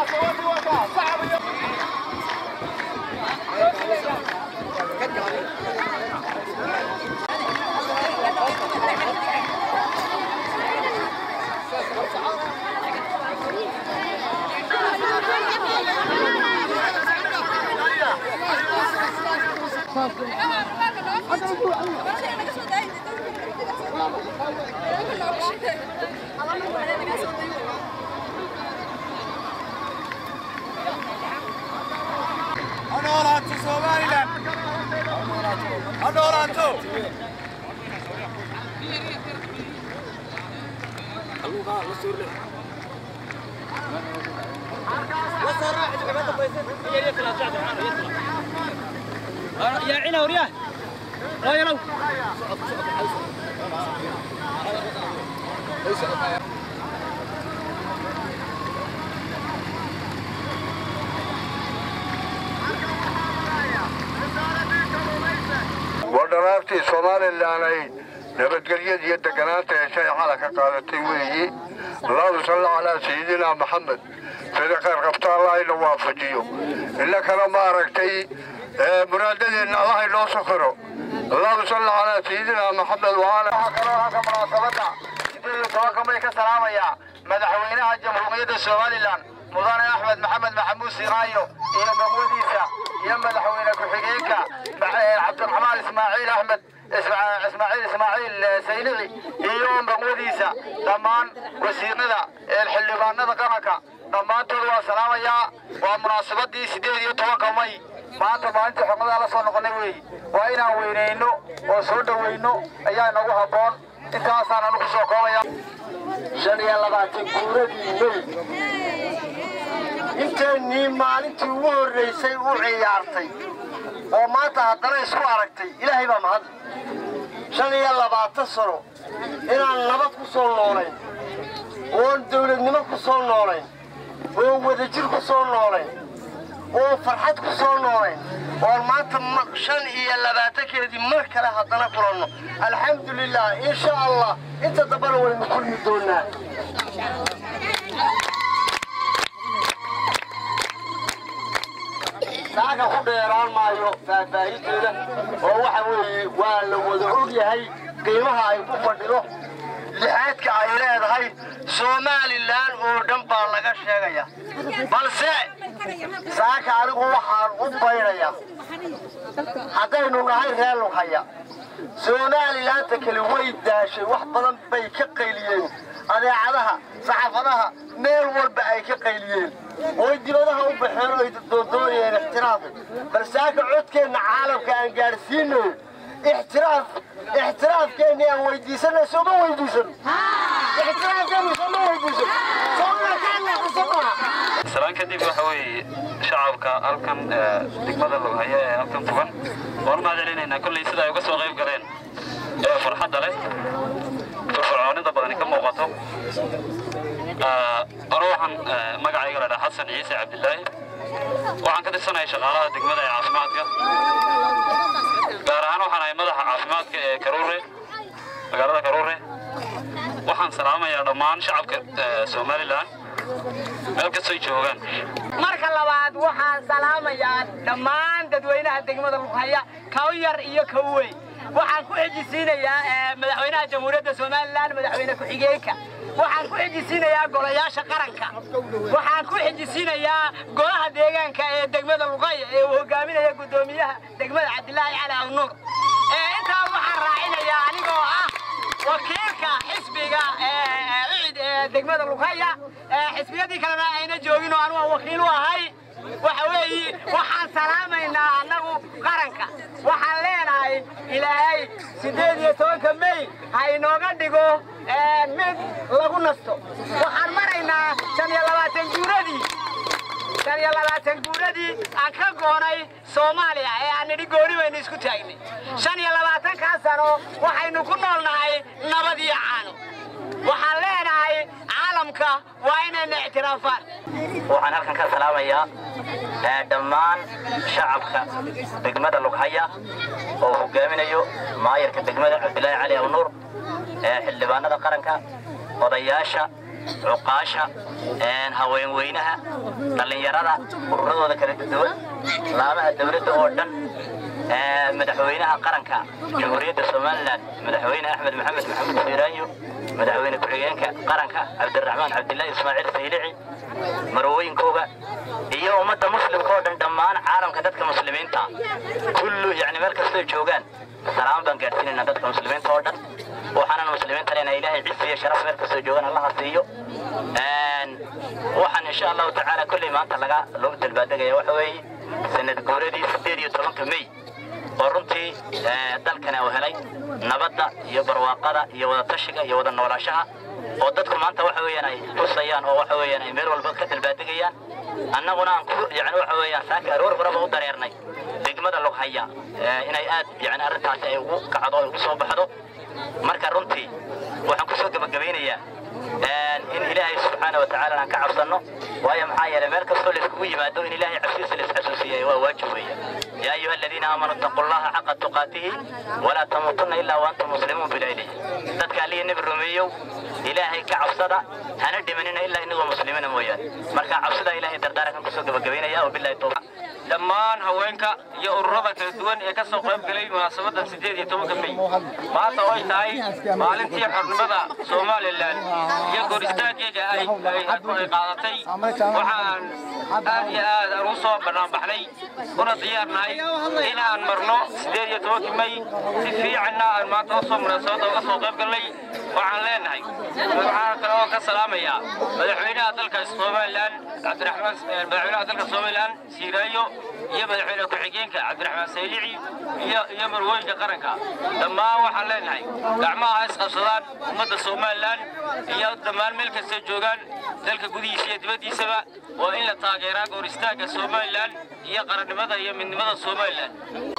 Honorato Somaliland! Honorato! يا عينا ورياه لا يلو waa dharaartii somalilan ay nabadgelyada iyo deganaanta heshay xala ka qaadatay weeyi allahuma salli calaa sayidina maxamed sida khayr qabta allah ina waafajiyo innakana ma aragtay muraadadeenna allah inoo sokoro allahuma salli calaa sayidina maxamed waala kaloo halka munaasabadda sideed iyo tobanka may ka salaamayaa madaxweynaha jamhuuriyadda somalilan mudane axmed maxamed maxamuud siqaayo iyo magwadiisa iyo madaxweyne ku-xigeenka cabdiraxmaan ismaaciil axmed ismaaciil ismaaciil saynici iyo magwadiisa dhammaan wasiirada xildhibaanada qaranka dhammaantood waa salaamayaa waa munaasabadii sideed iyo tobanka may maanta maalintii xurmadaa la soo noqonay weeyi waa inaan weynayno oo soo dhowayno ayaa inagu habboon intaasaan anu ku soo koobaya shan iyo labaatan guuradii may inteennii maalintii ugu horraysay u ciyaartay oo maanta haddana isku aragtay ilaahay baa mahad shan iyo labaatan sano inaan nabad ku soo noolayn oon dawladnimo ku soo noolayn oon wadajir ku soo noolayn oon farxad ku soo noolayn oon maanta shan iyo labaatankeedii mar kale haddana kulanno alxamdulilah insha allah inta dambana waynu kulmi doonaa saaga ku dheeraan maayo faahfaahinteeda oo waxa weeye waa la wada og yahay qiimaha ay ku fadhido lixaadka ay leedahay somalilan oo dhan baa laga sheegaya balse saaka anigu waxaan u baynayaa haddaynu nahay reer lughaya somalilaanta kale way daashay wax badan bay ka qayliyeen adeecadaha saxaafadaha meel walba ay ka qayliyeen oy dibadaha u baxeen oy doondoonayeen ixtiraafka balsaaka codkeenna caalamka aan gaadhsiinayo ixtiraaf ixtiraafkeenni aan weydiisanay sooma weydiisan ixtiraafkeenni sooma weydiisan salaan kadib waxa weeye shacabka halkan degmada loghaya ee halkan fugan waan mahad celinaynaa kolley sida ay uga soo qayb galeen ee farxadda leh firfircoonida badani ka muuqato anu waxaan magacayga la dhaha xasan ciise cabdilaahi waxaan ka tirsanaya shaqaalaha degmada ee caafimaadka gaar ahaan waxaan ahay madaxa caafimaadka ee karuure magaalada karuure waxaan salaamayaa dhammaan shacabka somalilan meel kastoy joogaan marka labaad waxaan salaamayaa dhammaan dadweynaha degmada lughaya kaw yar iyo kaw weyn waxaan ku xejisiinayaa madaxweynaha jamhuuriyadda somalilan madaxweyne ku-xigeenka waxaan ku xejisiinayaa golayaasha qaranka waxaan ku xejisiinayaa golaha deegaanka ee degmada luqaya ee uu hogaaminaya guddoomiyaha degmada cabdilaahi cali awnuur intaa waxaan raacinayaa anigoo ah wakiilka xisbiga cid ee degmada lughaya xisbiyadii kalena ayna joogin oo anugu wakiil u ahay waxa weeye waxaan salaamaynaa annagu qaranka waxaan leenahay ilaahay siddeed iyo tobanka may ha inooga dhigo mid lagu nasto waxaan maraynaa shan iyo labaatan guuradii shan iyo labaatan guuradii aan ka goonay soomaaliya ee aan nidhi gooni baynu isku taagnay shan iyo labaatankaa sano waxaynu ku noolnahay nabad iyo caano waxaan leenahay caalamka waa inayna ictiraafaan waxaan halkan ka salaamayaa dhammaan shacabka degmada lughaya oo hogaaminayo maayarka degmada cabdilaahi cali awnuur xildhibaanada qaranka odayaasha cuqaasha haweenweynaha dhallinyarada ururadooda kala duwan laamaha dowladda oo dhan madaxweynaha qaranka jamhuuriyadda somalilan madaxweyne axmed maxamed maxamuud fiiraanyo madaxweyne ku-xigeenka qaranka cabdiraxmaan cabdilaahi ismaaciil saylici marwooyinkooga iyo ummadda muslimka oo dhan dhammaan caalamka dadka muslimiinta kullu yani meel kastoo joogaan salaam baan gaadhsiinayna dadka muslimiinta oo dhan waxaanan muslimiinta lena ilaahay cisi iyo sharaf meel kastoo joogaan allaha siiyo waxaan insha allahu tacaala kolley maanta laga loogu dalbaadegaya waxa weeye sanad guuradii sideed iyo tobanka mey oo runtii dalkana uu helay nabadda iyo barwaaqada iyo wada tashiga iyo wada noolaashaha oo dadku maanta waxa weeyaan ay xusayaan oo waxa weeyaan ay meel walba ka dalbaadegayaan annaguna aan ku yani waxa weeyaan saaka aroor horeba u dareernay degmada lughaya inay aad yani arrintaasi ay ugu kacdo ay ugu soo baxdo marka runtii waxaan kusoo gebagabaynayaa in ilaahay subxaana watacaala aan ka cabsanno waayo maxaa yeelay meel kastoo layskugu yimaado in ilaahay cabsiisa la isxasuusiyay waa waajib weeye yaa ayuha aladiina aamanuu ittaquu llaha xaqa tuqaatihi walaa tamuutunna ilaa waantum muslimuun bilaylihi dadka alliya nebi rumeeyow ilaahay ka cabsada hana dhimanina ilaa inagoo muslimiina mooyaane marka cabsida ilaahay dardaarankan kusoo gebagabaynaya wabilahi towfiiq dhammaan haweenka iyo ururada kala duwan ee ka soo qayb galay munaasabadan sideed iyo tobanka mey maanta oo ay tahay maalintii xornimada somalilan iyo gooristaankeega ay qaadatay waxaan aad iyo aad aan u soo banaanbaxnay una diyaarnahay in aan marno sideed iyo tobankii mey si fiicanna aan maanta usoo munaasabadda uga soo qayb galnay waxaan leenahay waxaan kale oo ka salaamayaa madaxweynaha dalka somalilan cabdiraxmaan madaxweynaha dalka somalilan siiraayo iyo madaxweyne ku-xigeenka cabdiraxmaan saylici iyo iyo marwooyinka qaranka dhammaan waxaan leenahay gacmaha isqabsadaan ummadda somalilan iyo dhammaan meel kastay joogaan dalka gudihiisa iyo dibaddiisaba waa in la taageeraa gooristaanka somalilan iyo qarannimada iyo midnimada somalilan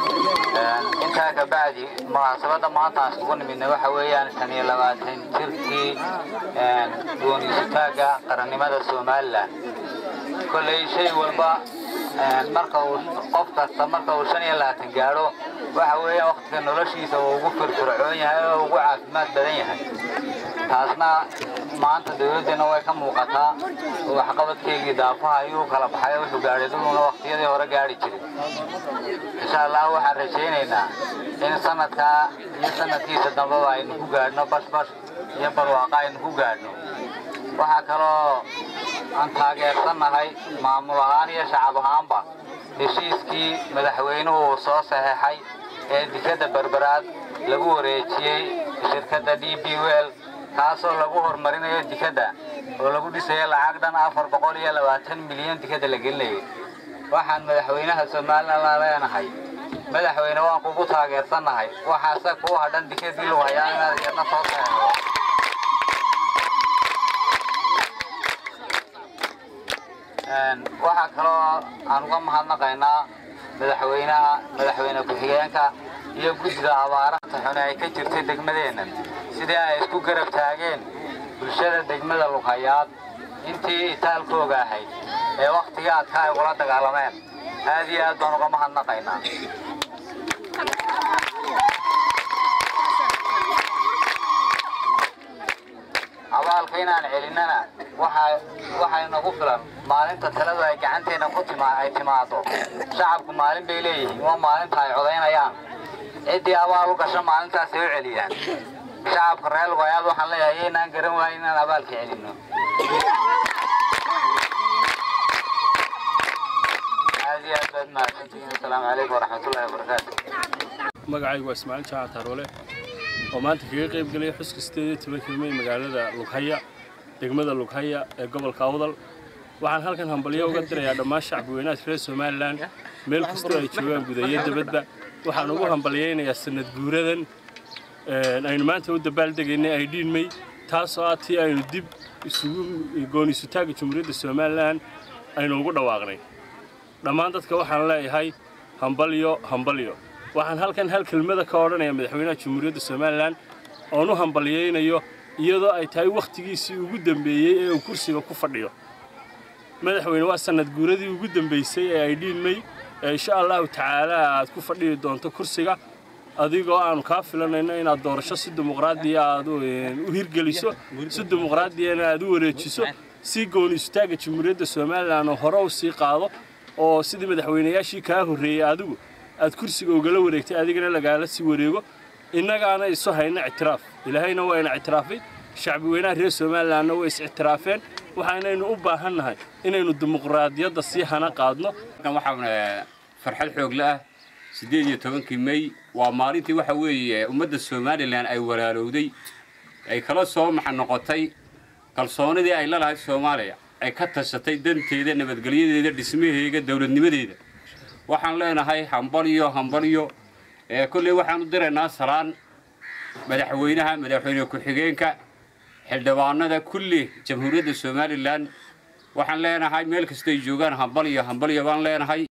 intaa kabacdi munaasabadda maanta aan isugu nimidna waxa weeyaan shan iyo labaatan jirkii gooniisutaagga qarannimada somalilan kolley shay walba marka uu qof kasta marka uu shan iyo labaatan gaadho waxa weeyaan wakhtiga noloshiisa uu ugu firfircoon yahay oo ugu caafimaad badan yahay taasna maanta dowladdeenna way ka muuqataa oo waxqabadkeygii daafaha ayuu kala baxay oo wuxuu gaadhay duluna wakhtiyadii hore gaadhi jiray insha allah waxaan rajaynaynaa in sanadkaa iyo sanadkiisa dambeba aynu ku gaadhno bashbash iyo barwaaqa aynu ku gaadhno waxaa kaloo aan taageersannahay maamul ahaan iyo shacab ahaanba heshiiskii madaxweynuhu uu soo saxeexay ee dikadda berberaad lagu wareejiyey shirkadda d b wel kaasoo lagu horumarinayo dikadda oo lagu dhisayo lacag dhan afar boqol iyo labaatan milyan dikadda la gelinayay waxaan madaxweynaha somalilan la leenahay madaxweyne waan kugu taageersannahay waxaase kuu hadhan dikadii lagu hayaa inaad iyadna soo saxeexdo waxaa kaloo aan uga mahadnaqaynaa madaxweynaha madaxweyne ku-xigeenka iyo guddiga abaaranta xune ay ka jirtay degmadeennan sidii ay isku garab taageen bulshada degmada lughayaad intii itaalkooga ahayd ee wakhtiga adka ay ugula dagaalameen aad iyo aad baan uga mahadnaqaynaa abaalka inaan celinnana waxay nagu filan maalinta taladu ay gacanteenna ku ay timaado shacabku maalin bay leeyihiin waa maalinta ay codaynayaan ciddii abaal u gasho maalintaasay u celiyaan shacabka reer lugayaad waxaan leeyahay yaynaan garan waayin inaan abaalka celinno aad iyo aad baad mahadsantihiin asalaamu calaykum waraxmatullahi wabarakaatu magacaygu waa ismaaciil jaaca taaroole oo maanta kaga qayb gelaya xuska sideed iyo toban kilmey magaalada lughaya degmada lughaya ee gobolka awdal waxaan halkan hambalyo uga dirayaa dhammaan shacbi weynaha reer somalilan meel kastoo ay joogaan gudayo dabadba waxaan ugu hambalyaynayaa sanad guuradan aynu maanta u dabaaldegaynay ay dhiinmay taasoo ah tii aynu dib isugu gooniisutaagga jamhuuriyadda somalilan aynu ugu dhawaaqnay dhammaan dadka waxaan leeyahay hambalyo hambalyo waxaan halkan hal kelmada ka odhanaya madaxweynaha jamhuuriyadda somalilan oon u hambalyaynayo iyadoo ay tahay wakhtigiisii ugu dambeeyey ee uu kursiga ku fadhiyo madaxweyne waa sanad guuradii ugu dambaysay ee ay dhiinmay ee insha allahu tacaala aad ku fadhiyi doonto kursiga adigoo aanu kaa filanayno inaad doorasho si dimuqraadiya aad u hirgeliso si dimuqraadiyana aad u wareejiso si gooni istaaga jamhuuriyadda somalilan oo hore u sii qaado oo sidii madaxweynayaashii kaa horreeyey adigu aad kursiga ugala wareegtay adigana lagaala sii wareego innagaana isu hayna ictiraaf ilaahayna waa ina ictiraafay shacbi weynaha reer somalilanna way is ictiraafeen waxaanaynu u baahannahay inaynu dimuqraadiyadda sii hana qaadno waxaan farxad xoogle ah siddeed iyo tobankii mey waa maalintii waxa weeye ummadda somalilan ay walaalowday ay kala soo maxa noqotay kalsoonidii ay la lahayd soomaaliya ay ka tashatay danteeda nabadgelyadeeda dhismaheega dowladnimadeeda waxaan leenahay hambalyo hambalyo kolley waxaan u diraynaa salaan madaxweynaha madaxweyne ku-xigeenka xildhibaanada kulli jamhuuriyadda somalilan waxaan leenahay meel kastay joogaan hambalyo hambalyo baan leenahay